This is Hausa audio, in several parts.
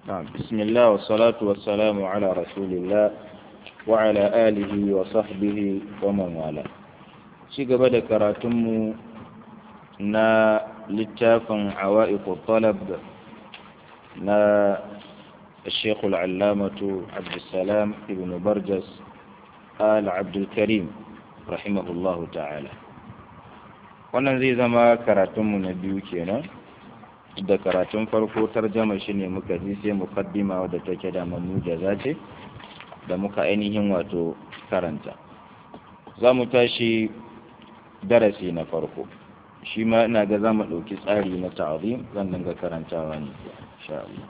نعم بسم الله والصلاة والسلام على رسول الله وعلى آله وصحبه ومن والاه شي gaba da karatunmu na littafin عوائق الطلب na الشيخ العلامة عبد السلام ابن برجس آل عبد الكريم رحمه الله تعالى wannan zai zama karatunmu na biyu kenan da karatun farko tarjama shi ne muka ji sai mukaddima wadda take da mamujaza ce da muka ainihin wato karanta za mu tashi darasi na farko shi ma ina ga za mu ɗauki tsari na ta'azim zan dinga karantawa ne insha Allah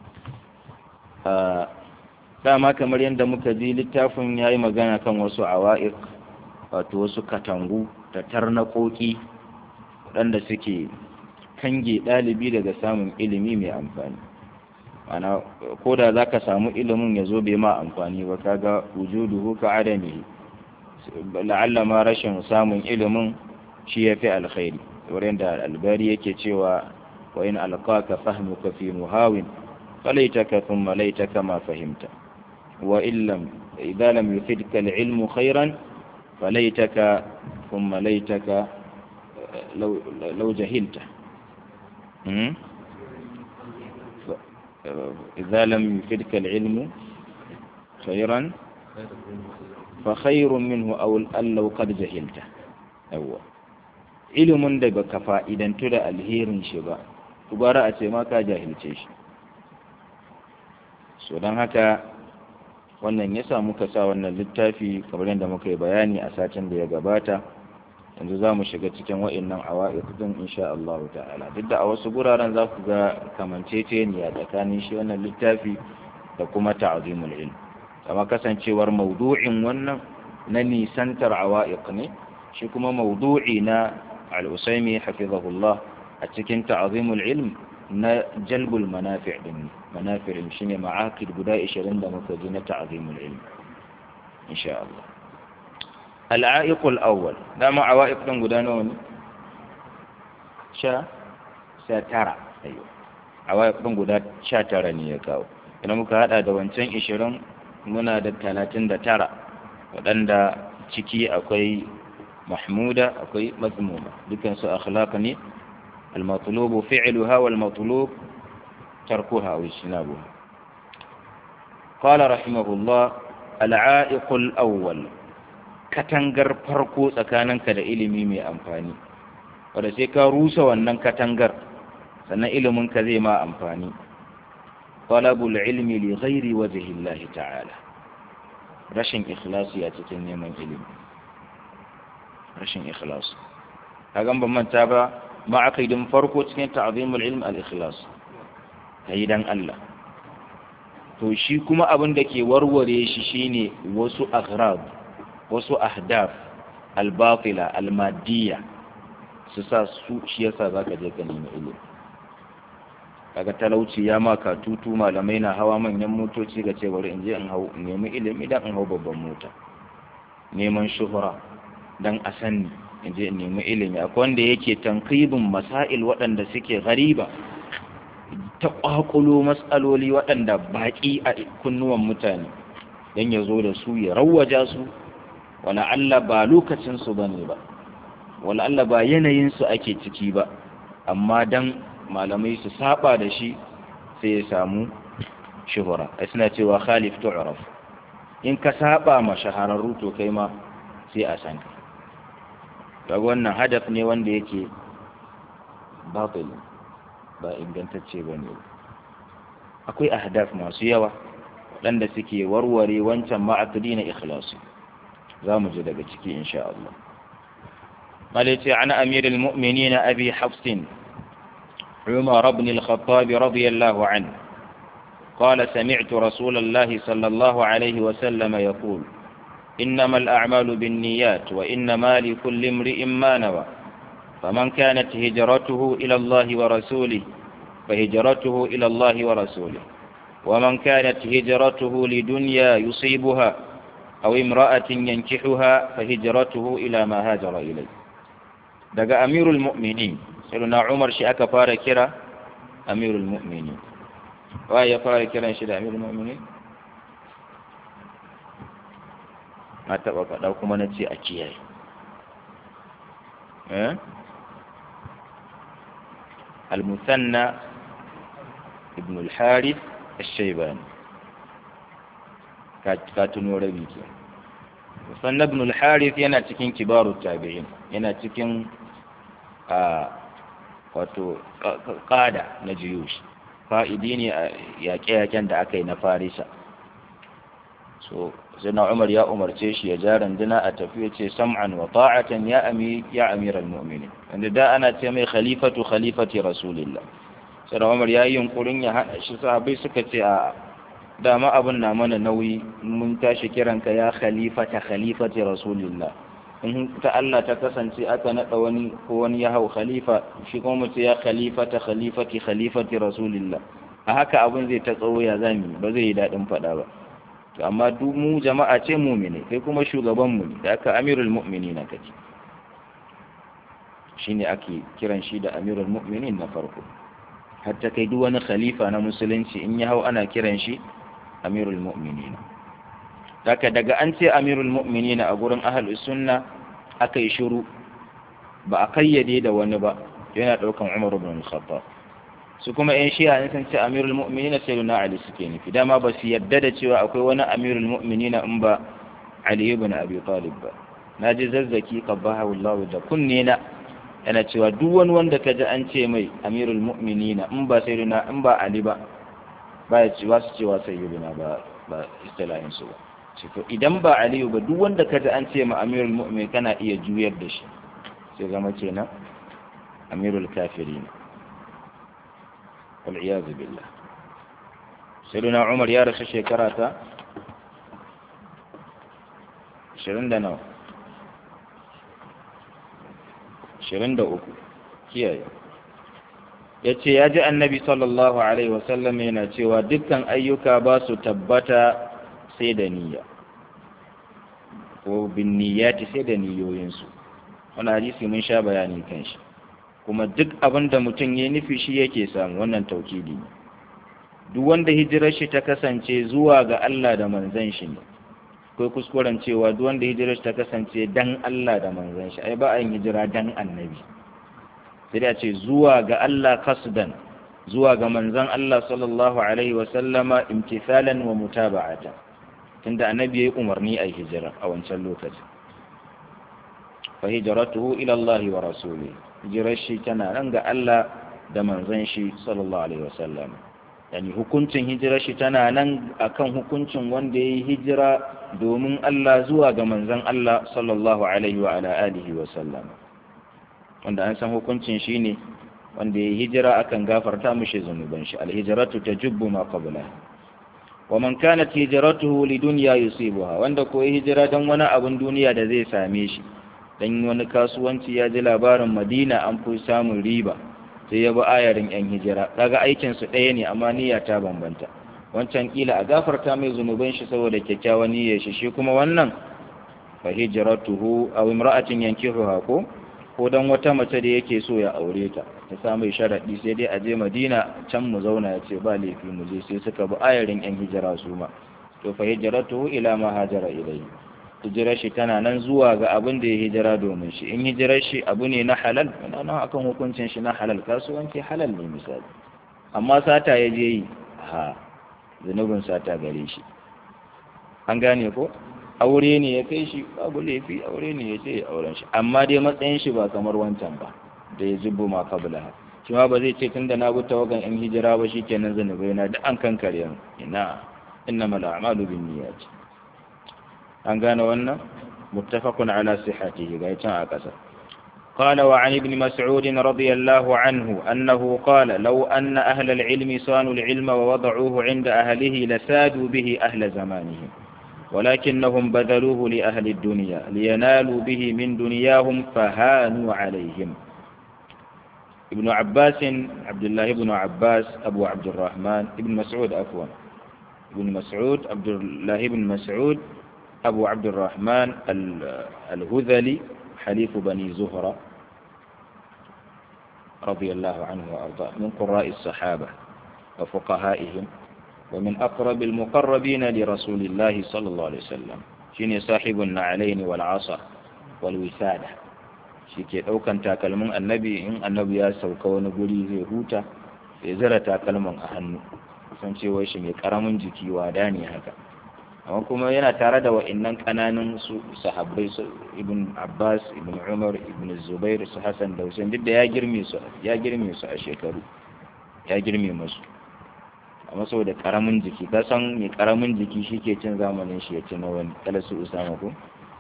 dama kamar yadda muka ji littafin ya yi magana kan wasu awa'iq wato wasu katangu da tarnaƙoƙi waɗanda suke kange ɗalibi daga samun ilimi mai amfani ana ko da za ka samu ilimin ya zo bai ma amfani ba kaga wujuduhu ka adami la'alla ma rashin samun ilimin shi ya fi alkhairi wurin da albari yake cewa wa in alqaka fahmuka fi muhawin falaitaka thumma laitaka ma fahimta wa illam idza lam yufidka al-ilmu khairan falaitaka thumma laitaka law law jahilta إذا لم يفدك العلم خيرا فخير منه أو أن لو قد جهلته أول ilimin da baka fa'idantu da alherin shi ba gwara a ce ma ka jahilce shi so don haka wannan ya sa muka sa wannan littafi kamar yadda muka yi bayani a satin da ya gabata yanzu za mu shiga cikin wa'innan awa'iq din insha Allah ta'ala duk da a wasu guraren za ku ga kamanceceniya tsakanin shi wannan littafi da kuma ta'zimul ilm amma kasancewar maudu'in wannan na nisantar awa'iq ne shi kuma maudu'i na al-usaimi hafizahullah a cikin ta'zimul ilm na jalbul manafi' din manafi' shine ma'aqid guda 20 da muka ji na ta'zimul ilm insha Allah العائق الأول دام عوائق دون قدانون شا سترى أيوه عوائق دون قدان شا ترى نيكاو ina muka hada da wancan ishirin muna da talatin da tara waɗanda ciki akwai mahmuda akwai mazmuma dukansu akhlaq ne al-matlubu fi'luha wal matlub tarkuha wa ishnabuha qala rahimahullah al-a'iq al-awwal katangar farko tsakaninka da ilimi mai amfani wadda sai ka rusa wannan katangar sannan iliminka zai ma amfani talabul ilmi li ghairi wajhi Allah ta'ala rashin ikhlasi a cikin neman ilimi rashin ikhlasi kagan ban manta ba ma'aqidin farko cikin ta'zimul ilm al-ikhlas kai dan Allah to shi kuma abin da ke warware shi shine wasu aghrab wasu ahdaf albatila almadiyya su sa su shi yasa za ka je ka nemi ilimi kaga talauci ya maka tutu malamai na hawa manyan motoci ga ce bari in je in hau nemi ilimi dan in hau babban mota neman shuhura dan a sanni in je in nemi ilimi akwai wanda yake tankibin masail waɗanda suke gariba ta ƙwaƙulo matsaloli waɗanda baƙi a kunnuwan mutane don ya zo da su ya rawaja su wala Allah ba lokacinsu ba ne ba wala Allah ba yanayinsu ake ciki ba amma dan malamai su saba da shi sai ya samu shuhura a suna cewa khalif tu'raf in ka saba ma shahararru to kai ma sai a san ka daga wannan hadaf ne wanda yake batil ba ingantacce ba ne akwai ahdaf masu yawa waɗanda suke warware wancan ma'akadi na ikhlasi za mu ji daga ciki insha Allah malaiti an amir al-mu'minin abi hafs umar ibn al-khattab radiyallahu anhu قال سمعت رسول الله صلى الله عليه وسلم يقول إنما الأعمال بالنيات وإنما لكل امرئ ما نوى فمن كانت هجرته إلى الله ورسوله فهجرته إلى الله ورسوله ومن كانت هجرته لدنيا يصيبها أو امرأة ينكحها فهجرته إلى ما هاجر إليه دقى أمير المؤمنين سيدنا عمر شي أكا فارا كرا أمير المؤمنين wa ya fara kiran shi da amirul mu'minin na taɓa faɗa kuma na ce a kiyaye المثنى ابن الحارث الشيباني كاتنو ربيك مثنى ابن الحارث yana cikin kibaru tabi'in yana cikin wato ƙada na jiyush fa'idi ne a yaƙe-yaƙen da aka yi na farisa so zina umar ya umarce shi ya ja randuna a tafi ya ce sam'an wa ta'atan ya ami ya amiral mu'minin wanda da ana ce mai khalifatu khalifati rasulillah sai umar ya yi yunkurin ya haɗa shi sahabbai suka ce a dama abin na mana nauyi mun tashi kiranka ya khalifata khalifati rasulillah in ta Allah ta kasance aka naɗa wani ko wani ya hau khalifa shi kuma mutu ya khalifata khalifati khalifati rasulillah a haka abin zai ta tsawo ya zami ba zai yi daɗin faɗa ba to amma duk mu jama'a ce mumine kai kuma shugaban mu da aka amirul mu'minin kake shine ake kiran shi da amirul mu'minin na farko hatta kai duk wani khalifa na musulunci in ya hau ana kiran shi amirul mu'minin daga daga an ce amirul mu'minin a gurin ahlus sunna aka yi shiru ba a kayyade da wani ba yana daukan umar ibn al-khattab su kuma yan shi'a ne sun ce amirul mu'minin sai na ali suke nufi dama ba su yadda da cewa akwai wani amirul mu'minin in ba ali ibn abi talib ba naji zazzaki qabbahu Allah da kunne na yana cewa duk wani wanda kaji an ce mai amirul mu'minin in ba sayyidina in ba ali ba ba ya cewa su cewa sayyidina ba ba istilahin su ba to idan ba ali ba duk wanda kaji an ce ma amirul mu'minin kana iya juyar da shi sai zama kenan amirul kafirin والعياذ بالله سيدنا عمر يا رسول شكراتا شرين دا نو شرين دا أكو كياي yace ya ji annabi sallallahu alaihi wasallam yana cewa dukkan ayyuka ba su tabbata sai da niyya ko bin niyyati sai da niyoyinsu wani hadisi mun sha bayanin kan shi kuma duk abin da mutum ya nufi shi yake samu wannan taukidi ne duk wanda hijirar shi ta kasance zuwa ga Allah da manzan shi ne akwai kuskuren cewa duk wanda hijirar shi ta kasance dan Allah da manzan shi ai ba a yin hijira dan annabi sai da ce zuwa ga Allah kasdan zuwa ga manzan Allah sallallahu alaihi wa sallama imtithalan wa mutaba'atan tunda annabi yayi umarni a hijira a wancan lokaci fa hijratuhu ila Allah wa rasulihi hijirar shi tana nan ga Allah da manzon shi sallallahu alaihi wasallam yani hukuncin hijirar shi tana nan akan hukuncin wanda ya yi hijira domin Allah zuwa ga manzon Allah sallallahu alaihi wa ala alihi wasallam wanda an san hukuncin shi ne wanda ya yi hijira akan gafarta mishi zunuban shi alhijratu tajubbu ma qablaha wa man kanat hijratuhu lidunya yusibuha wanda ko ya hijira dan wani abun duniya da zai same shi dan wani kasuwanci ya ji labarin madina an fi samun riba sai ya bi ayarin yan hijira kaga aikin su ɗaya ne amma niyya ta bambanta wancan kila a gafarta mai zunuban shi saboda kyakkyawan niyyar shi shi kuma wannan fa hijratuhu aw imra'atin yankihuha ko ko dan wata mace da yake so ya aure ta ta samu sharadi sai dai a je madina can mu zauna ya ce ba laifi mu je sai suka bi ayarin yan hijira su ma to fa hijratuhu ila ma hajara ilayhi hijirar shi tana nan zuwa ga abin da ya hijira domin shi in hijirar shi abu ne na halal yana nan akan hukuncin shi na halal kasuwanci halal ne misali amma sata ya je yi ha zunubin sata gare shi an gane ko aure ne ya kai shi babu laifi aure ne ya ce ya auren shi amma dai matsayin shi ba kamar wancan ba da ya zubo ma kabla shi ma ba zai ce tunda na bi tawagan in hijira ba shikenan zunubai na duk an kankare ina innamal a'malu binniyati an gane wannan muttafaqun ala sihhatihi ga can a ƙasa قال وعن ابن مسعود رضي الله عنه أنه قال لو أن أهل العلم صانوا العلم ووضعوه عند أهله لسادوا به أهل زمانهم ولكنهم بذلوه لأهل الدنيا لينالوا به من دنياهم فهانوا عليهم ابن عباس عبد الله بن عباس أبو عبد الرحمن ابن مسعود عفوا ابن مسعود عبد الله بن مسعود أبو عبد الرحمن الهذلي حليف بني زهرة رضي الله عنه وأرضاه من قراء الصحابة وفقهائهم ومن أقرب المقربين لرسول الله صلى الله عليه وسلم شيني صاحب النعلين والعصا والوسادة shike ɗaukan takalmin annabi in annabi ya sauka wani guri zai huta ya zira takalmin a hannu san cewa shi mai karamin jiki wada ne haka amma kuma yana tare da wa'annan kananan su sahabbai su ibn abbas ibn umar ibn zubair su hasan da hussein duk da ya girme su ya girme su a shekaru ya girme musu amma saboda karamin jiki ka san mai karamin jiki shi ke cin zamanin shi ya ci na wani kala su usama ko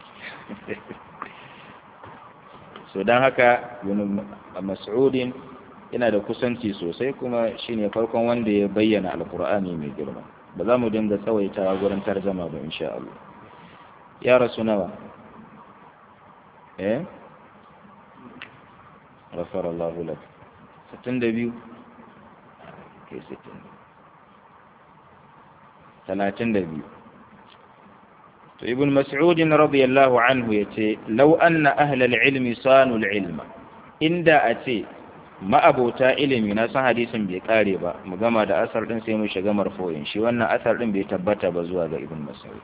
so don haka mas'udin yana da kusanci sosai kuma shine farkon wanda ya bayyana alkur'ani mai girma ba za mu dinga tsawaitawa gurin tarjama ba insha Allah ya rasu nawa eh ghafara Allah lak 62 ke 60 32 to ibn mas'ud radiyallahu anhu yace law anna ahla al-ilmi sanu al-ilma inda a ce ma'abota ilimi na san hadisin bai kare ba mu gama da asar din sai mu shiga marfoyin shi wannan asar din bai tabbata ba zuwa ga ibn mas'ud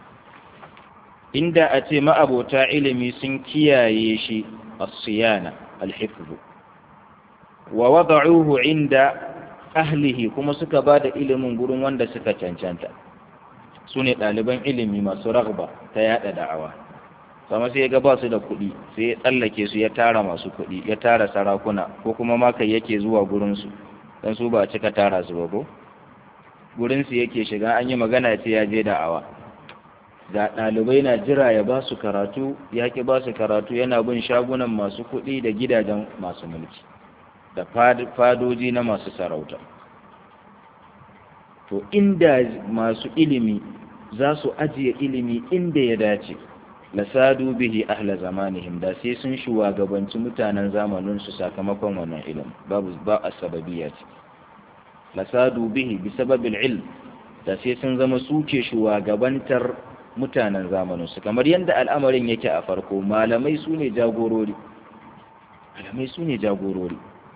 inda a ce ma'abota ilimi sun kiyaye shi as-siyana al-hifz wa wada'uhu inda ahlihi kuma suka bada ilimin gurin wanda suka cancanta su ne ɗaliban ilimi masu ragba ta yada da'awa sama sai ya ga ba su da kuɗi sai ya tsallake su ya tara masu kuɗi ya tara sarakuna ko kuma makai yake zuwa gurinsu don su ba cika tara su ba ko gurinsu yake shiga an yi magana ce ya je da'awa ga ɗalibai na jira ya ba su karatu ya ki ba su karatu yana bin shagunan masu kuɗi da gidajen masu mulki da fadoji na masu sarauta to inda masu ilimi za su ajiye ilimi inda ya dace lasadu bihi ahla zamanihim da sai sun shugabanci mutanen zamanin su sakamakon wannan ilimi babu ba asbabiyya ce lasadu bihi bi sababil ilm da sai sun zama suke shugabantar mutanen zamanin su kamar yadda al'amarin yake a farko malamai su ne jagorori malamai su ne jagorori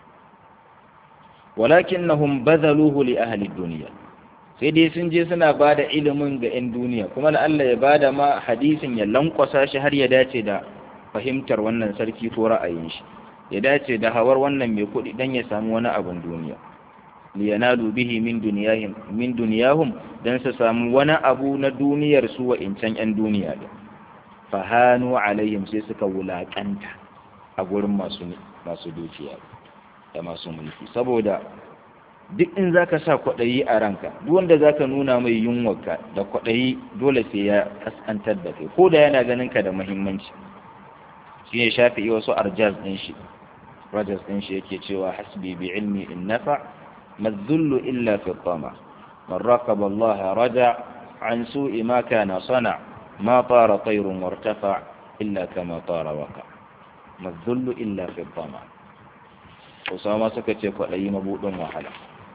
walakinnahum badhaluhu li ahli dunya sai dai sun je suna ba da ilimin ga 'yan duniya kuma da Allah ya ba da ma hadisin ya lankwasa shi har ya dace da fahimtar wannan sarki ko ra'ayin shi ya dace da hawar wannan mai kuɗi don ya samu wani abin duniya liyanalu bihi min duniyahum min duniyahum dan su samu wani abu na duniyar su wa incan 'yan duniya da fahanu alaihim sai suka wulakanta a gurin masu masu dukiya da masu mulki saboda duk in za ka sa kwaɗayi a ranka duk wanda za ka nuna mai yunwarka da kwaɗayi dole sai ya kaskantar da kai ko da yana ganin ka da muhimmanci shi ne shafi wasu arjaz ɗin shi rajas ɗin shi yake cewa hasbi bi ilmi in nafa mazullu illa fi tama man raqaba Allah raja an su'i ma kana sana ma tara tayrun wartafa illa kama tara waka mazullu illa fi tama Usama suka ce kwaɗayi mabuɗin wahala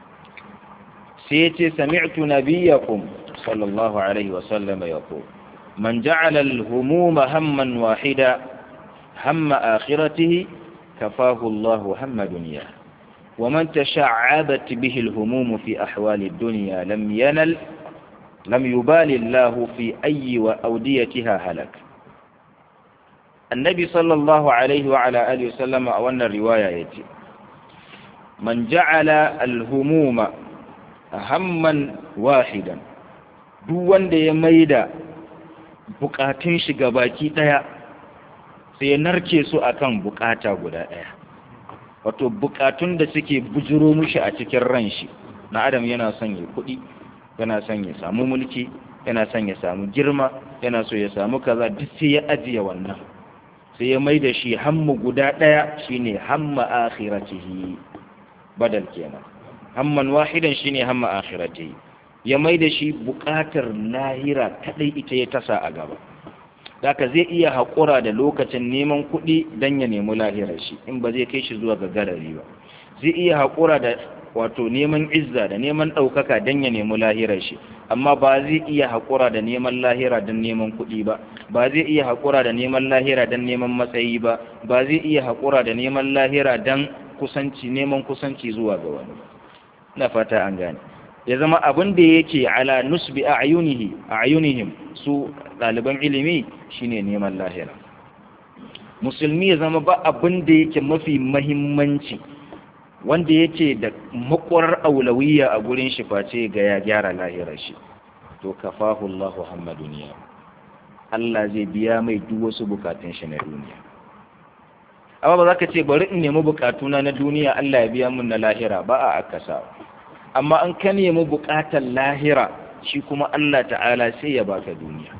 سيتي سمعت نبيكم صلى الله عليه وسلم يقول من جعل الهموم هما واحدا هم آخرته كفاه الله هم دنياه ومن تشعبت به الهموم في أحوال الدنيا لم ينل لم يبال الله في أي وأوديتها هلك النبي صلى الله عليه وعلى آله وسلم أولنا الرواية يتي من جعل الهموم hamman wahidan duk wanda ya maida bukatun shi baki daya sai ya narke su akan bukata guda daya wato bukatun da suke bujuro mushi a cikin ran shi na adam yana son ya kuɗi yana son ya samu mulki yana son ya samu girma yana so ya samu kaza duk sai ya ajiye wannan sai ya maida shi hammu guda daya shine hamma akhiratihi badal kenan hamman wahidan shine hamma akhirati ya mai da shi buƙatar lahira kadai ita ya tasa a gaba Daka zai iya haƙura da lokacin neman kuɗi don ya nemi lahirar shi in ba zai kai shi zuwa ga garari ba zai iya haƙura da wato neman izza da neman ɗaukaka don ya nemi lahirar shi amma ba zai iya haƙura da neman lahira don neman kuɗi ba ba zai iya haƙura da neman lahira don neman matsayi ba ba zai iya haƙura da neman lahira don kusanci neman kusanci zuwa ga wani ba na fata an gane ya zama abin da yake ala nusbi a ayunihim su ɗaliban ilimi shine neman lahira musulmi ya zama ba abin da yake mafi mahimmanci wanda yake da makwarar aulawiya a gurin shi face ga ya gyara lahirar shi to kafahu Allahu hamma duniya Allah zai biya mai duk wasu bukatun shi na duniya amma ba za ka ce bari in nemi bukatuna na duniya Allah ya biya mun na lahira ba a akasa amma an ka nemi bukatar lahira shi kuma Allah ta'ala sai ya baka duniya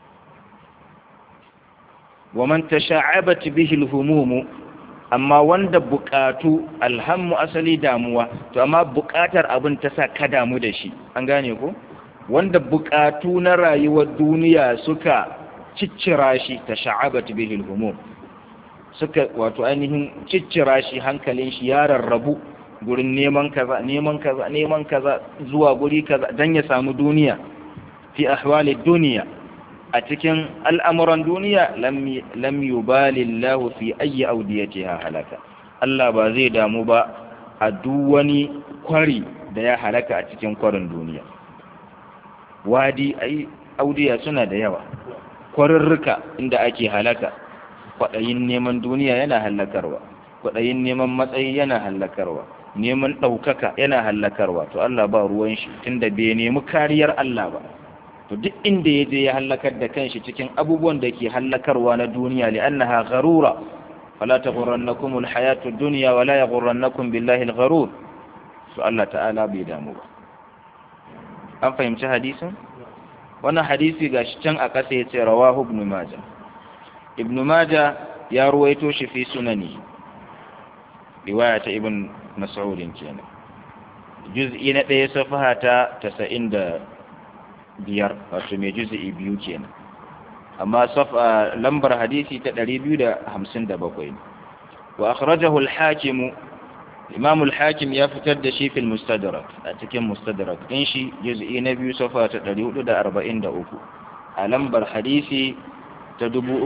wa man tasha'abat bihi al-humum amma wanda bukatu alhammu asali damuwa to amma bukatar abin ta sa ka damu da shi an gane ko wanda bukatu na rayuwar duniya suka ciccira shi tasha'abat bihi al-humum suka wato ainihin ciccira shi hankalin shi ya rarrabu gurin neman kaza neman kaza neman kaza zuwa guri kaza dan ya samu duniya fi ahwali duniya a cikin al'amuran duniya lam yubali Allah fi ayyi audiyatiha halaka Allah ba zai damu ba a duk wani kwari da ya halaka a cikin kwarin duniya wadi ai audiya suna da yawa kwarirrika inda ake halaka kwaɗayin neman duniya yana hallakarwa kwaɗayin neman matsayi yana hallakarwa neman ɗaukaka yana hallakarwa to Allah ba ruwan shi tunda bai nemi kariyar Allah ba to duk inda ya je ya hallakar da kanshi cikin abubuwan da ke hallakarwa na duniya li'annaha gharura fala taghurrannakum alhayatu ad-dunya wala yaghurrannakum billahi al-gharur to Allah ta'ala bai damu ba an fahimci hadisin wannan hadisi gashi can a ƙasa yace rawahu ibn majah ibn majah ya ruwaito shi fi sunani riwaya ta ibn mas'ud kenan juz'i na ɗaya safaha ta 90 biyar wato mai juzi'i biyu kenan amma safa lambar hadisi ta 257 wa akhrajahu al-hakim imam al-hakim ya fitar da shi fil mustadrak a cikin mustadrak din shi juz'i na biyu safa ta 443 a lambar hadisi ta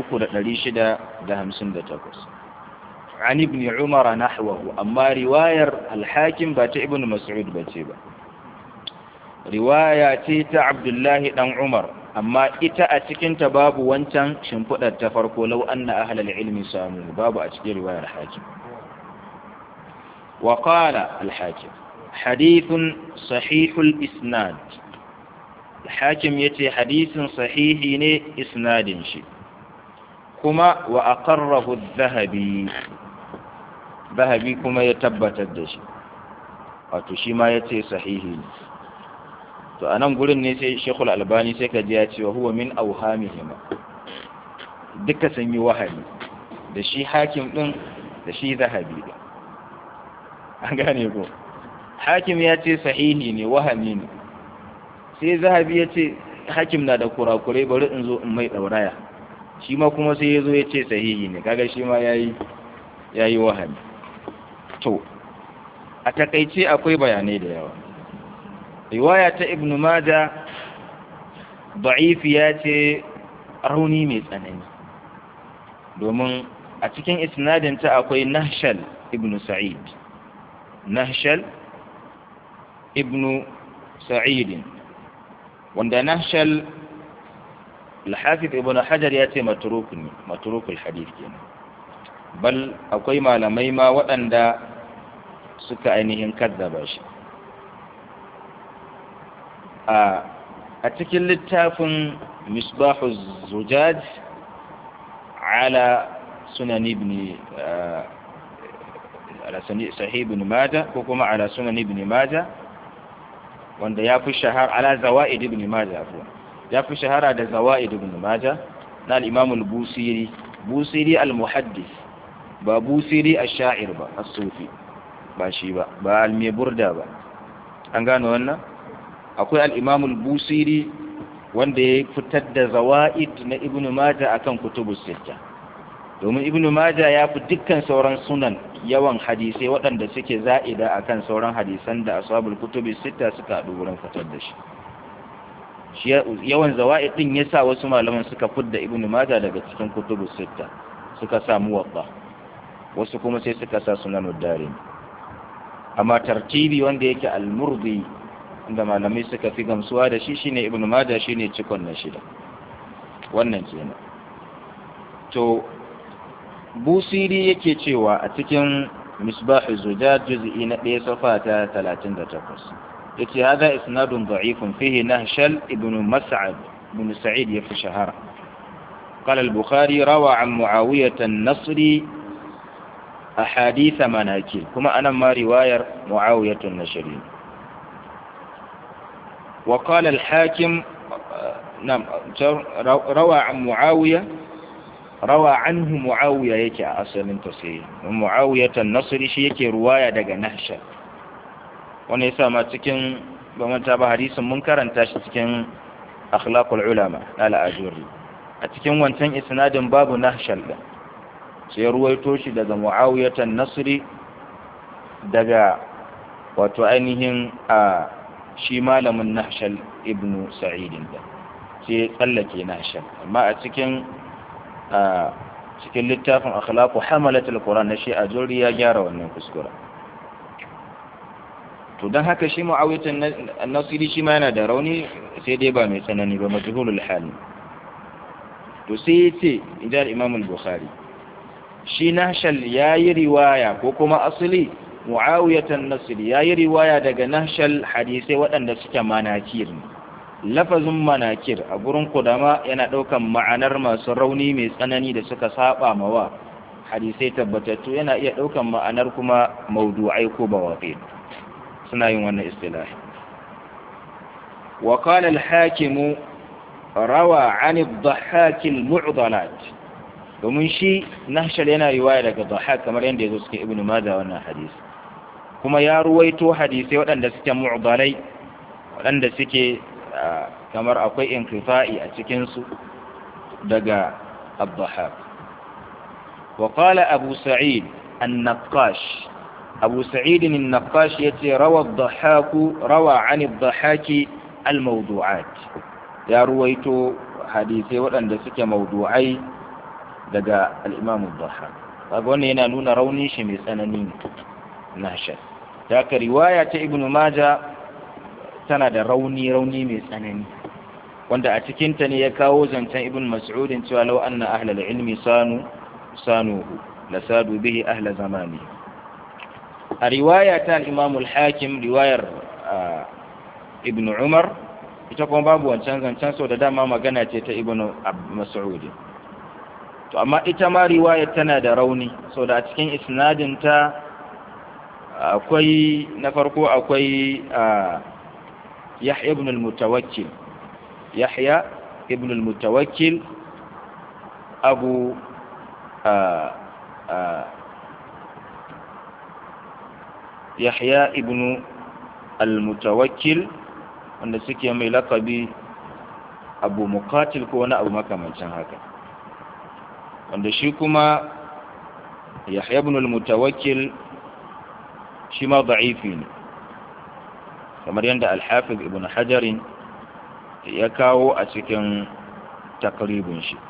3658 عن ابن عمر نحوه أما رواية الحاكم بات ابن مسعود باتيبا riwaya ce ta Abdullahi dan Umar amma ita a cikin ta babu wancan shimfidar ta farko law anna ahlal ilmi samu babu a cikin riwayar hakim wa qala al hakim hadithun sahihul isnad al hakim yace hadisin sahihi ne isnadin shi kuma wa aqarrahu adh-dhahabi dhahabi kuma ya tabbatar da shi wato shi ma yace sahihi ne to a nan gurin ne sai shekul albani sai ka ji ya ce wa huwa min auhamihima duka sun yi wahayi da shi hakim din da shi zahabi din an gane ko hakim ya ce sahihi ne wahami ne sai zahabi ya ce hakim na da kurakurai bari in zo in mai ɗauraya shi ma kuma sai ya zo ya ce sahihi ne kaga shi ma ya yi wahami to a takaice akwai bayanai da yawa riwaya ta ibn maja da'ifiya ce rauni mai tsanani domin a cikin isnadinta akwai nahshal ibn sa'id nahshal ibn sa'id wanda nahshal al-hafiz ibn hajar ya ce matruk ne matruk al-hadith kenan bal akwai malamai ma waɗanda suka ainihin kaddaba shi a cikin littafin misbahu zujaj ala sunan ibn ala sahih ibn majah ko kuma ala sunan ibn majah wanda ya fi shahara ala zawaid ibn majah afwan ya fi shahara da zawaid ibn majah na al-imam al-busiri busiri al-muhaddis ba busiri ash-sha'ir ba as-sufi ba shi ba ba al-burda ba an gano wannan akwai al'imamul busiri wanda ya fitar da zawa'id na ibn Majah akan kutubus sita domin ibn Majah ya fi dukkan sauran sunan yawan hadisai waɗanda suke za'ida akan sauran hadisan da ashabul kutubus sita suka haɗu wurin fitar da shi yawan zawa'id din yasa wasu malaman suka fidda ibn Majah daga cikin kutubus sita suka samu wadda wasu kuma sai suka sa sunan darimi amma tartibi wanda yake al-murdi inda malamai suka fi gamsuwa da shi shine ibnu majah shine cikon na shida wannan kenan to busiri yake cewa a cikin misbah zujaj juz'i na 1 safa ta 38 yace hada isnadun da'ifun fihi nahshal ibnu mas'ad ibn sa'id yafi shahara قال البخاري روى عن معاوية النصري أحاديث مناكير كما أنا ما رواية معاوية النشري وقال الحاكم نعم روى عن معاوية روى عنه معاوية يكي أصل تصير معاوية النصري شي يكي رواية دقى نهشة wani yasa ma cikin ba manta ba hadisin mun karanta shi cikin akhlaqul ulama na al-ajuri a cikin wancan isnadin babu nahshal din sai ruwaito shi daga muawiyatan nasri daga wato ainihin a shi malamin nahshal ibnu sa'idin da sai tsallake nahshal amma a cikin a cikin littafin akhlaqu hamalatul qur'an na shi a juri ya gyara wannan kuskura to dan haka shi muawiyatan nasri shi ma yana da rauni sai dai ba mai tsanani ba majhulul hal to sai yace idan imam al-bukhari shi nahshal yayi riwaya ko kuma asali muawiyatan nasri yayi riwaya daga nahshal hadisai waɗanda suke manakir lafazin manakir a gurin kudama yana ɗaukan ma'anar masu rauni mai tsanani da suka saba mawa hadisai tabbatattu yana iya ɗaukan ma'anar kuma maudu'ai ko bawaƙi suna yin wannan istilahi wa qala al-hakim rawa 'an ad-dhahhak al-mu'dalat domin shi nahshal yana riwaya daga dhahhak kamar yadda yazo cikin ibnu majah wannan hadisi kuma ya ruwaito hadisai waɗanda suke mu'dalai waɗanda suke kamar akwai inkifa'i a cikinsu daga abdullahab wa qala abu sa'id an-naqash abu sa'id an-naqash yace rawa ad-dhahaku rawa 'an ad-dhahaki al-mawdu'at ya ruwaito hadisai waɗanda suke mawdu'ai daga al-imam ad-dhahak kaga wannan yana nuna raunin shi mai tsanani nashar ta ka riwaya ta ibnu majah tana da rauni-rauni mai tsanani wanda a cikinta ne ya kawo zancen ibn mas'udin cewa lau anna ahlal ilmi sanu sanuhu la sadu bihi ahla zamani a riwaya ta al-imam al-hakim riwayar ibn umar ita kuma babu wancan zancen so da dama magana ce ta ibn mas'ud to amma ita ma riwayar tana da rauni so da a cikin isnadin ta akwai na farko akwai يحيى ابن المتوكل يحيى ابن المتوكل أبو آآ آآ يحيى ابن المتوكل wanda suke mai lakabi abu mukatil ko wani abu makamancin haka wanda shi kuma yahya ibn al-mutawakkil shi ma da'ifi ne kamar yadda alhafiz ibn hajarin ya kawo a cikin takribin shi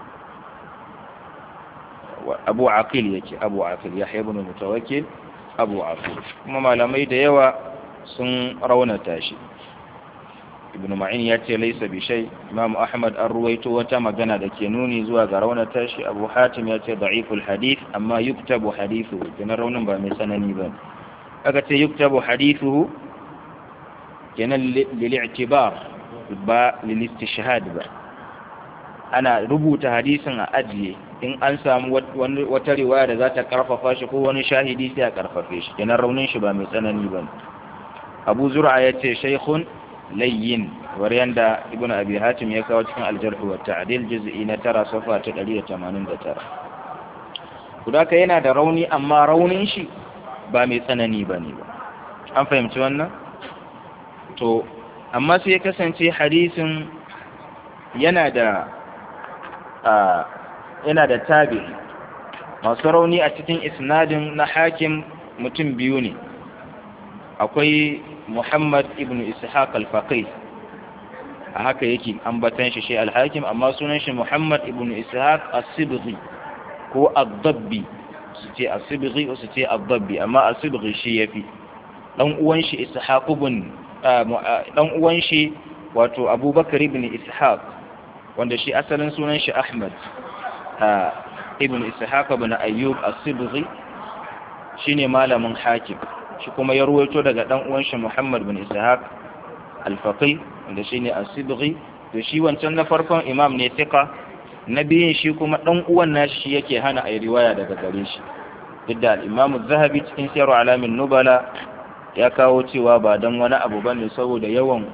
abu aqil yake abu aqil yahya ibn mutawakkil abu aqil kuma malamai da yawa sun raunata shi ibn ma'in ya ce laisa bi shay imam ahmad an ruwaito wata magana da ke nuni zuwa ga raunata shi abu hatim ya ce da'iful hadith amma yuktabu hadithu kenan raunin ba mai tsanani ba aka ce yuktabu hadithu kenan lil'tibar ba lilistishhad ba ana rubuta hadisin a ajiye in an samu wata riwaya da za ta karfafa shi ko wani shahidi sai a karfafe shi kenan raunin shi ba mai tsanani ba abu zur'a ya ce shaykhun layyin war yanda ibn abi hatim ya kawo cikin aljarh wa ta'dil juz'i na tara safa ta 189 kudaka yana da rauni amma raunin shi ba mai tsanani bane ba an fahimci wannan to amma sai ya kasance hadisin yana da yana da tabi masu rauni a cikin isnadin na hakim mutum biyu ne akwai muhammad ibn ishaq al-faqih a haka yake ambatan shi shi al-hakim amma sunan shi muhammad ibn ishaq as-sibghi ko ad-dabbi su ce as-sibghi su ce ad-dabbi amma as-sibghi shi yafi dan uwan shi ishaq ibn dan uwan shi wato abubakar ibn ishaq wanda shi asalin sunan shi ahmad ibn ishaq ibn ayyub as-sibghi shine malamin hakim shi kuma ya ruwaito daga dan uwan shi muhammad ibn ishaq al-faqih wanda shine as-sibghi to shi wancan na farkon imam ne tika na biyun shi kuma dan uwan nashi shi yake hana ayi riwaya daga gare shi duk da al-imam az-zahabi cikin siyar alamin nubala ya kawo cewa ba dan wani abu bane saboda yawan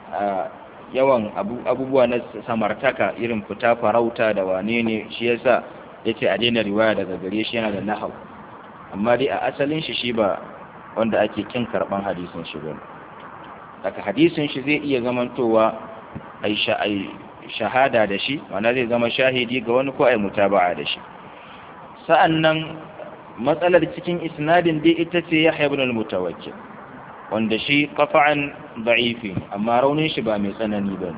yawan abubuwa na samartaka irin fita farauta da wane ne shi yasa yace a daina riwaya daga gare shi yana da nahau amma dai a asalin shi shi ba wanda ake kin karban hadisin shi bane daga hadisin shi zai iya zamantowa ai shahada da shi wanda zai zama shahidi ga wani ko ai mutaba'a da shi sa'annan matsalar cikin isnadin dai ita ce Yahya ibn al-Mutawakkil wanda shi qafa'an da'ifi amma raunin shi ba mai tsanani ba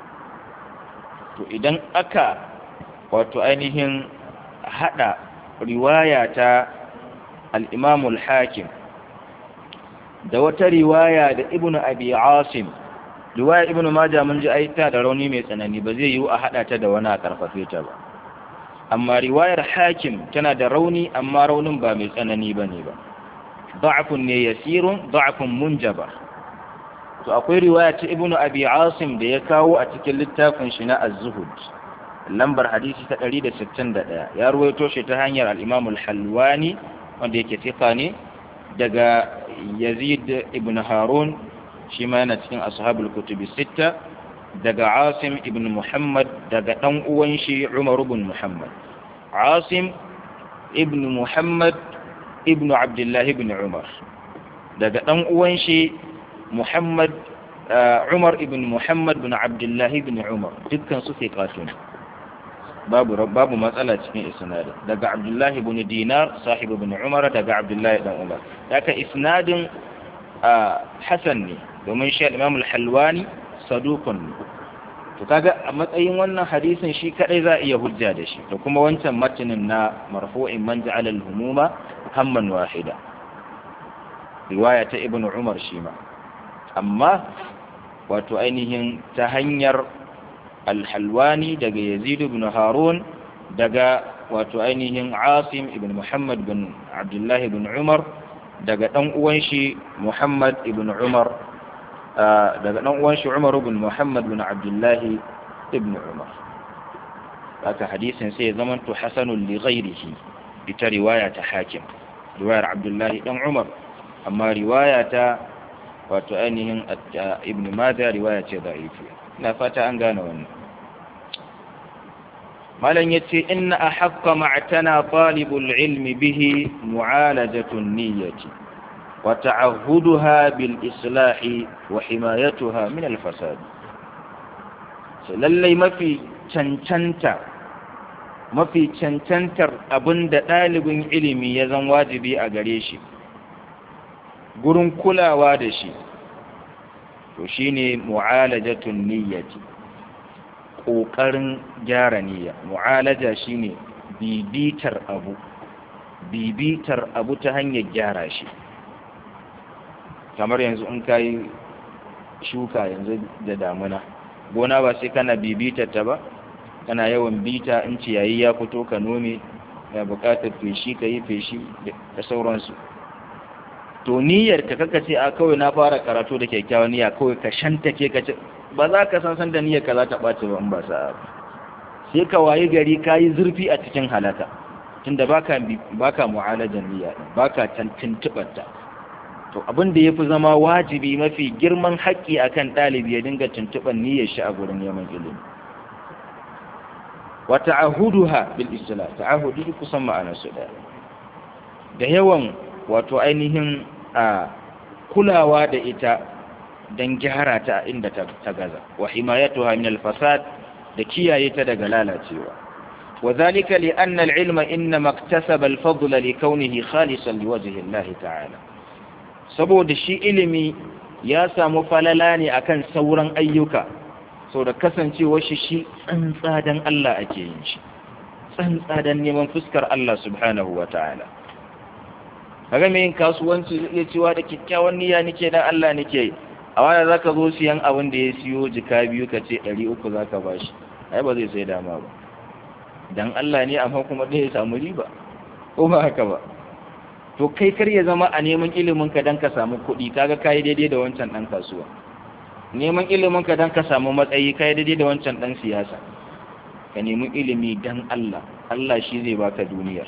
to idan aka wato ainihin hada riwaya ta al-Imam al-Hakim da wata riwaya da Ibn Abi Asim riwaya Ibn Majah mun ji aita da rauni mai tsanani ba zai yiwu a hada ta da wani a karfafe ta ba amma riwayar Hakim tana da rauni amma raunin ba mai tsanani bane ba ضعف ne yasirun ضعف munjaba to akwai riwaya ta ibnu abi asim da ya kawo a cikin littafin shi na az-zuhud lambar hadisi ta 161 ya ruwaito shi ta hanyar al-imam al-halwani wanda yake tika ne daga yazid ibn harun shi ma yana cikin ashabul kutubi sitta daga asim ibn muhammad daga dan uwan shi umar ibn muhammad asim ibn muhammad ibnu abdullahi ibn umar daga ɗan uwan shi muhammad umar ibn muhammad bin abdullahi ibn umar dukkan su fiqatun babu babu matsala cikin isnadin daga abdullahi ibn dinar sahibu ibn umar daga abdullahi dan umar daga isnadin hasan ne domin shi imam al-halwani saduqun to kaga a matsayin wannan hadisin shi kadai za a iya hujja da shi da kuma wancan matinin na marfu'in man ja'ala al-humuma hamman wahida riwaya ta ibn umar shi ma amma wato ainihin ta hanyar al-halwani daga yazid ibn harun daga wato ainihin asim ibn muhammad bin abdullah ibn umar daga dan uwan shi muhammad ibn umar daga ɗan uwan shi Umar ibn Muhammad bin Abdullah ibn Umar haka hadisin sai ya zamanto hasanun li ghairihi ita riwaya ta hakim riwayar Abdullah dan Umar amma riwaya ta wato ainihin ibn Majah riwaya ce da'ifi ina fata an gane wannan malan yace inna ahqqa ma'tana talibul ilmi bihi mu'alajatun niyyati وتعهدها بالإصلاح وحمايتها من الفساد lallai mafi cancanta mafi cancantar abin da ɗalibin ilimi ya zan wajibi a gare shi gurin kulawa da shi to shine mu'alajatun niyyati ƙoƙarin gyara niyya mu'alaja shine bibitar abu bibitar abu ta hanyar gyara shi kamar yanzu in ka yi shuka yanzu da damuna gona ba sai kana bibitar ta ba kana yawan bita in ciyayi ya fito ka nome ya bukatar feshi ka yi feshi da sauransu to niyyar ka kaka ce a kawai na fara karatu da kyakkyawan niyya kawai ka shanta ke ka ce ba za ka san san da niyyar ka za ta ɓace ba in ba sa'a sai ka wayi gari ka yi zurfi a cikin halaka tunda baka baka mu'alajan niyya baka tuntuɓar ta to abin da ya fi zama wajibi mafi girman haƙƙi akan ɗalibi ya dinga tuntuɓar niyyar shi a gurin neman ilimi wa ta'ahuduha bil isla ta'ahudi kusan ma'anar su da da yawan wato ainihin a kulawa da ita don gyara ta inda ta gaza wa himayatuha min al fasad da kiyaye ta daga lalacewa وذلك لأن العلم إنما اكتسب الفضل لكونه خالصا لوجه الله تعالى saboda shi ilimi ya samu falala ne akan sauran ayyuka sau da kasancewar shi shi tsantsa don Allah ake yin shi tsantsa don neman fuskar Allah subhanahu wa ta'ala kaga mai yin kasuwanci zai iya cewa da kyakkyawan niyya nake dan Allah nake yi a wani za ka zo siyan abin da ya siyo jika biyu ka ce ɗari uku za ka bashi ai ba zai sai dama ba dan Allah ne amma kuma ɗaya ya samu riba ko ba haka ba to kai kar ya zama a neman ilimin ka dan ka samu kuɗi kaga kai daidai da wancan ɗan kasuwa neman ilimin ka dan ka samu matsayi kai daidai da wancan ɗan siyasa ka nemi ilimi dan Allah Allah shi zai baka duniyar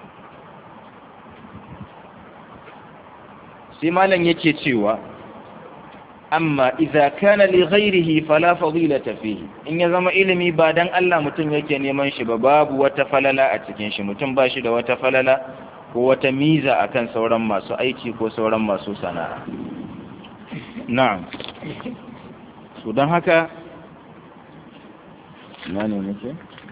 sai malam yake cewa amma idza kana li ghairihi fala fadilata fihi in ya zama ilimi ba dan Allah mutum yake neman shi ba babu wata falala a cikin shi mutum ba shi da wata falala ko wata miza akan sauran masu aiki ko sauran masu sana'a na'am so dan haka na ne nake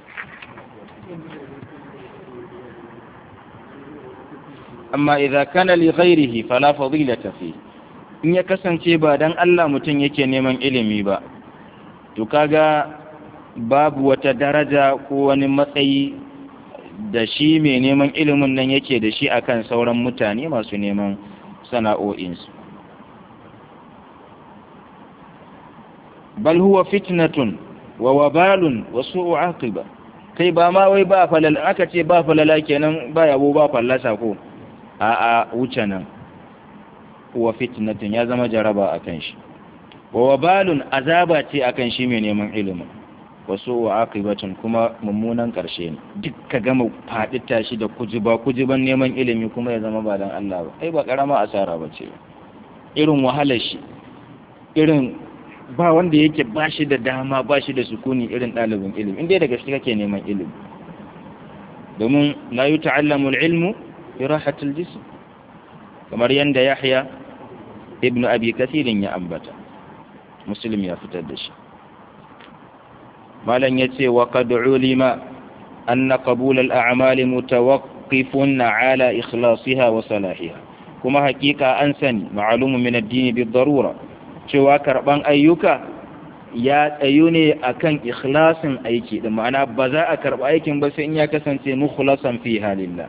amma idza kana li ghairihi fala fadilata fihi in ya kasance ba dan Allah mutum yake neman ilimi ba to kaga babu wata daraja ko wani matsayi da shi mai neman ilimin nan yake da shi akan sauran mutane masu neman sana'o'insu bal huwa fitnatun wa wabalun wa su'u aqiba kai ba ma wai ba falal aka ce ba falala kenan ba yabo ba fallasa ko a a wuce nan wa fitnatin ya zama jaraba akan shi wa wabalun azaba ce akan shi mai neman ilimin wasu wa aqibatun kuma mummunan karshe ne duk ka gama faɗi tashi da kujiba kujiban neman ilimi kuma ya zama ba dan Allah ba ai ba karama asara ba ce irin wahalar shi irin ba wanda yake ba shi da dama ba shi da sukuni irin ɗalibin ilimi inda da gaske kake neman ilimi domin la yuta'allamu al-ilmu bi rahatil jism kamar yanda Yahya ibn Abi Kathirin ya ambata Muslim ya fitar da shi malan yace wa qad ulima anna qabul al-a'mal mutawaqqifun ala ikhlasiha wa salahiha kuma hakika an sani ma'lumu min ad-din bi darura cewa karban ayyuka ya tsayu ne akan ikhlasin aiki da ma'ana ba za a karba aikin ba sai in ya kasance mukhlasan fi halillah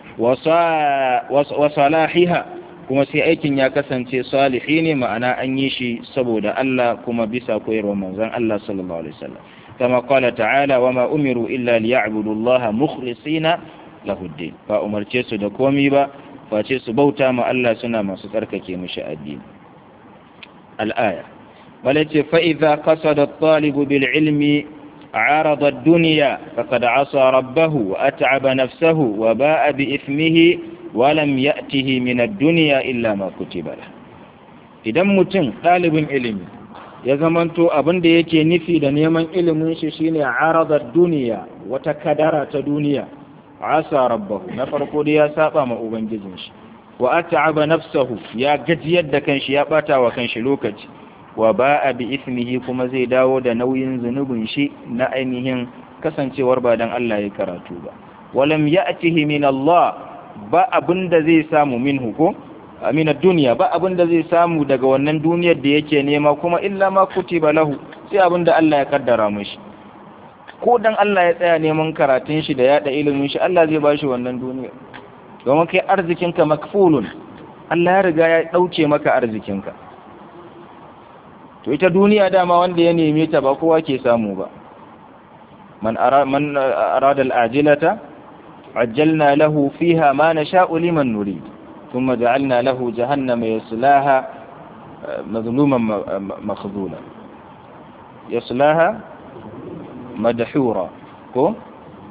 wa salahiha kuma sai aikin ya kasance salihi ne ma'ana an yi shi saboda Allah kuma bisa koyarwar manzon Allah sallallahu alaihi wasallam kama qala ta'ala wa ma umiru illa liya'budu Allah mukhlisina lahu ad-din ba umarce su da komai ba face su bauta ma Allah suna masu tsarkake mishi addini al-aya walace fa idza qasada at-talib bil ilmi عارض الدنيا فقد عصى ربه وأتعب نفسه وباء بإثمه ولم يأته من الدنيا إلا ما كتب له idan mutum ɗalibin ilimi ya zamanto abin da yake nufi da neman ilimin shi shine aradar duniya wata kadara ta duniya asa rabbahu na farko da ya saba ma ubangijin shi wa at'aba nafsahu ya gajiyar da kanshi ya bata wa kanshi lokaci wa ba'a bi ismihi kuma zai dawo da nauyin zunubin shi na ainihin kasancewar ba dan Allah ya karatu ba walam ya'tihi min Allah ba abinda zai samu minhu ko amina duniya ba abinda zai samu daga wannan duniyar da yake nema kuma illa ma kutiba lahu sai abinda Allah ya kaddara mishi ko dan Allah ya tsaya neman karatun shi da yada ilimin shi Allah zai bashi wannan duniyar domin kai arzikinka makfulun Allah ya riga ya dauke maka arzikinka to ita duniya dama wanda ya neme ta ba kowa ke samu ba man arada al'ajilata ajjalna lahu fiha ma nasha'u liman nurid thumma ja'alna lahu jahannama yaslaha mazluman makhdhula yaslaha madhura ko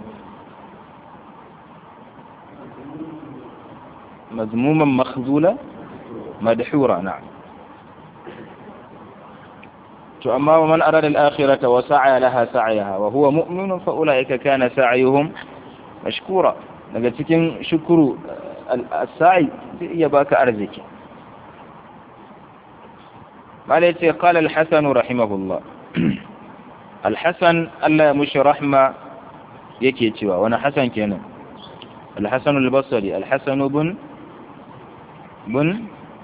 مذموما مخذولا مدحورا نعم to amma man arada al-akhirata wa sa'a laha sa'yaha wa huwa mu'minun fa ulaika kana sa'yuhum mashkura daga cikin shukuru al-sa'i zai iya baka arziki malai ce qala al-hasan rahimahullah al-hasan Allah ya mushi rahma yake cewa wani hasan kenan al-hasan al-basri al-hasan ibn ibn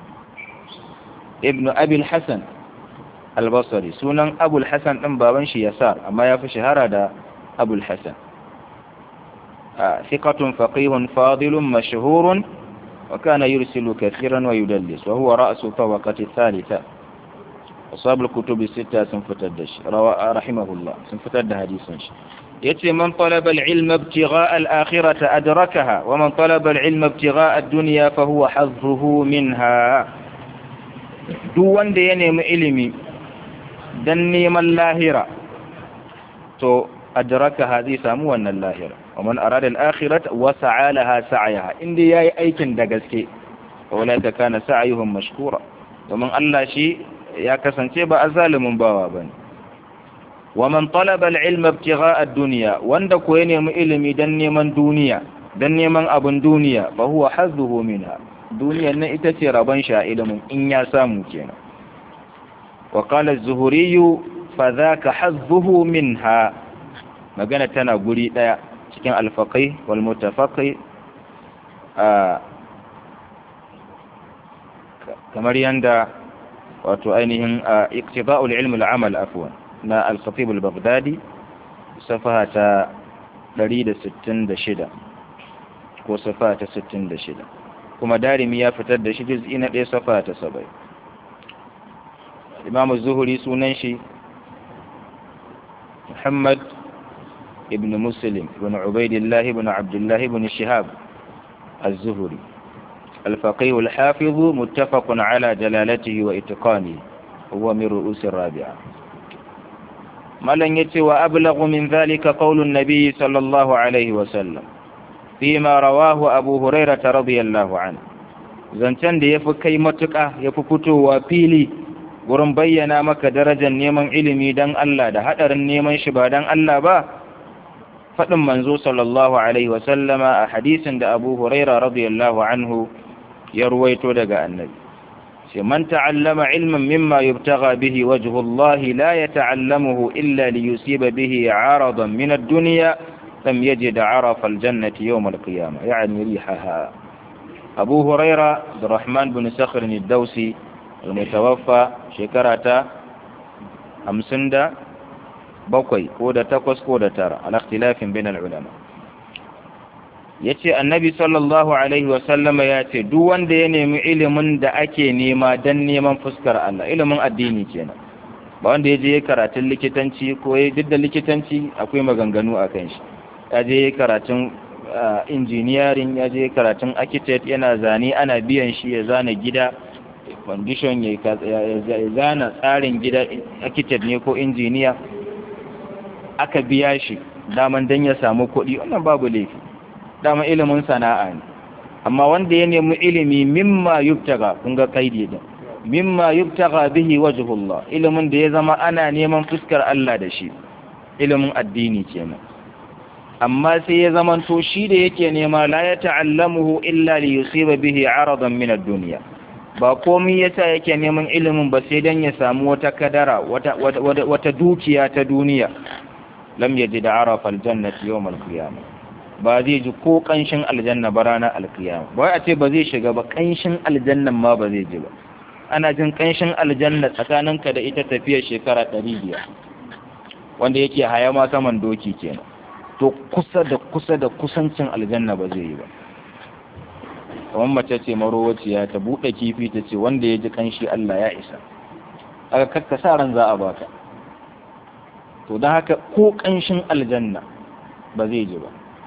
ibn abi al-hasan albasari sunan abul hassan ɗin baban shi yasar amma ya fi shahara da abul hassan fiqatun faqihun fadilun mashhurun وكان يرسل كثيرا ويدلس وهو رأس طبقة الثالثة أصاب الكتب الستة سنفتدش رحمه الله سنفتد حديثا يتي من طلب العلم ابتغاء الآخرة أدركها ومن طلب العلم ابتغاء الدنيا فهو حظه منها دون دين علمي دني من اللاهرة تو أدرك هذه سامو أن اللاهرة ومن أراد الآخرة وسعى لها سعيها إن دي ياي أيكن دقسكي أولئك كان سعيهم مشكورا ومن الله شيء يا كسنتي با أظالم باوا بني ومن طلب العلم ابتغاء الدنيا وند كو ينمي علمي دن neman duniya dan neman abun duniya fa huwa hazzuhu minha duniyar nan ita ce rabon sha ilimin in ya samu kenan wa qala az-zuhuri fa dhaka hazzuhu minha magana tana guri daya cikin al-faqih wal mutafaqih kamar yanda wato ainihin iqtida'ul ilm al-amal afwan na al-khatib al-baghdadi safaha ta 166 ko safaha ta 66 kuma darimi ya fitar da shi juz'i na 1 safaha ta 70 imam az-zuhri sunan shi muhammad ibn muslim ibn ubaidillah ibn abdullah ibn shihab az-zuhri الفقيه الحافظ متفق على جلالته وإتقانه هو من رؤوس الرابعة ملن يتي وأبلغ من ذلك قول النبي صلى الله عليه وسلم فيما رواه أبو هريرة رضي الله عنه zancen da ya fi kai matuƙa ya fi fitowa fili wurin bayyana maka darajar neman ilimi don Allah da haɗarin neman shi ba don Allah ba faɗin manzo sallallahu alaihi wasallama a hadisin da abu huraira radiyallahu anhu ya ruwaito daga annabi sai man ta'allama ilman mimma yubtagha bihi wajhu Allah la yata'allamuhu illa li yusiba bihi 'aradan min ad-dunya lam yajid 'arafa al-jannati yawm al-qiyamah ya'ni rihaha Abu Huraira Abdurrahman bin Sakhr ad-Dawsi al-mutawaffa shekarata 57 ko da 8 ko da 9 ala ikhtilafin bain al-ulama ya ce annabi sallallahu alaihi wasallama ya ce duk wanda ya nemi ilimin da ake nema don neman fuskar Allah ilimin addini kenan ba wanda ya je ya karatun likitanci ko ya duk da likitanci akwai maganganu a kan shi ya je ya karatun engineering ya je karatun architect yana zane ana biyan shi ya zana gida condition ya zana tsarin gida architect ne ko engineer aka biya shi daman don ya samu kuɗi wannan babu laifi dama ilimin sana'a ne amma wanda ya nemi ilimi mimma yubtaga kun ga kaidi din mimma yubtaga bihi wajhullah ilimin da ya zama ana neman fuskar Allah da shi ilimin addini kenan amma sai ya zama to shi da yake nema la ya ta'allamuhu illa li yusiba bihi aradan min ad-dunya ba komai yasa yake neman ilimin ba sai dan ya samu wata kadara wata wata, wata dukiya ta duniya lam yajid arafa al-jannati yawm al-qiyamah ba zai ji ko kanshin aljanna ba ranar alkiyama ba a ce ba zai shiga ba kanshin aljannan ma ba zai ji ba ana jin kanshin aljanna tsakaninka da ita tafiyar shekara ɗari biyar wanda yake haya ma saman doki kenan to kusa da kusa da kusancin aljanna ba zai yi ba kamar mace ce marowaciya ta buɗe kifi ta ce wanda ya ji kanshi Allah ya isa aka kakka sa ran za a baka to don haka ko kanshin aljanna ba zai ji ba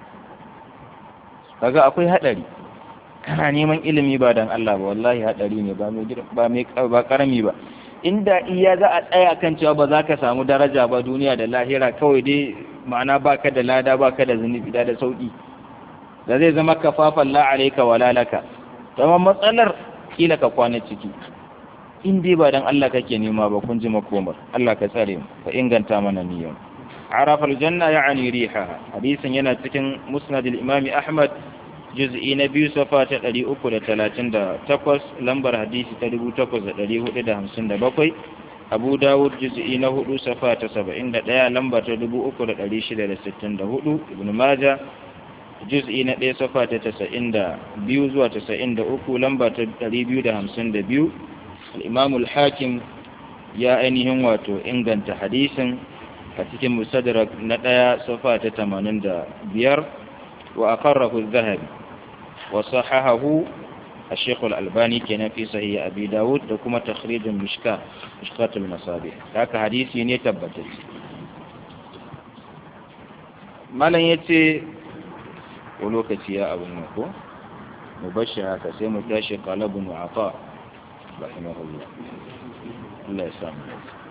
kaga akwai hadari kana neman ilimi ba dan Allah ba wallahi hadari ne ba mai ba mai ba karami ba inda iya za a tsaya kan cewa ba za ka samu daraja ba duniya da lahira kawai dai ma'ana baka da lada baka da zunubi da sauki da zai zama kafafan la alayka wala laka amma matsalar kila ka kwana ciki in dai ba dan Allah kake nema ba kun ji makomar Allah ka tsare mu ka inganta mana niyyar عرف الجنة يعني ريحها حديث ينا تكن مسند الإمام أحمد جزء نبي صفات الذي أكل تلاتين دا تقوس لمبر حديث تدبو تقوس الذي هو دا همسن دا بقوي أبو داود جزء نهدو صفات سبعين دا دا لمبر تدبو أكل الذي شد دا ستين دا هدو ابن ماجة جزء ندي صفات تسعين دا بيو زوا تسعين دا أكو لمبر تدري بيو دا همسن دا بيو الإمام الحاكم يا أينهم واتو إنغان حديثا a cikin musadrak na ɗaya safa ta tamanin da biyar wa aqarrahu zahabi wa sahahahu الشيخ الألباني كان في صحيح أبي داود وكما تخريج المشكاة مشكاة المصابيح ذاك حديثي نتبت ما لن يتي ولوكتي يا أبو النكو مبشرة كسيم تاشي قال ابن عطاء رحمه الله الله يسامحك